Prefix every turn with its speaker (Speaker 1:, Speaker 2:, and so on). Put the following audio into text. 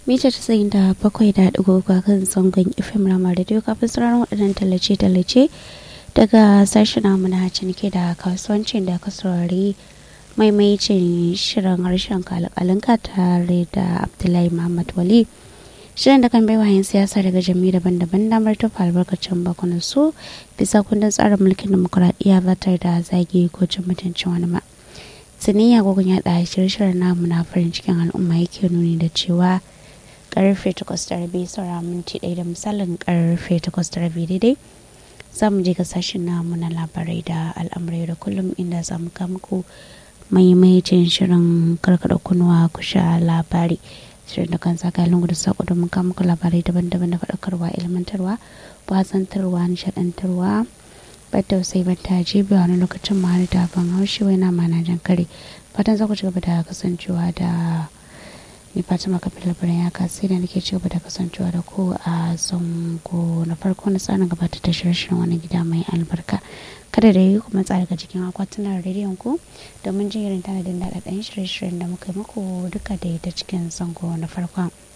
Speaker 1: mita tasa'in da bakwai da ɗigo kan zangon fm rama radio kafin sauraron waɗannan tallace-tallace daga sashen namu na cinike da kasuwancin da ka saurari maimaicin shirin harshen kalakalinka tare da abdullahi muhammad wali shirin da kan bai wayan siyasa daga jami'u daban-daban damar tufa albarkacin bakunan su bisa kundin tsarin mulkin demokuraɗiyya ba tare da zagi ko cin mutuncin wani ma siniya gogon yaɗa shirye-shiryen namu na farin cikin al'umma yake nuni da cewa karfe takwas da rabi saura minti ɗaya da misalin karfe takwas da rabi daidai za mu je ga sashen namu na labarai da al'amurai da kullum inda za mu muku maimaitin shirin karkada kunuwa ku sha labari shirin da kan saka lungu da sako domin kawo muku labarai daban-daban da faɗakarwa ilmantarwa wasantarwa nishaɗantarwa ba tausayi ba ta jibi wani lokacin ma da ban haushi wai na mana jan kare fatan za ku ci gaba da kasancewa da ni fatima kafin labaran ya kasi da nake ci gaba da kasancewa da ku a zango na farko na tsarin gabatar da shirin wani gida mai albarka kada da yi kuma tsara daga cikin akwatunan rediyon ku domin jin irin tanadin daɗaɗɗen shirye-shiryen da muka yi muku duka da ita cikin zango na farkon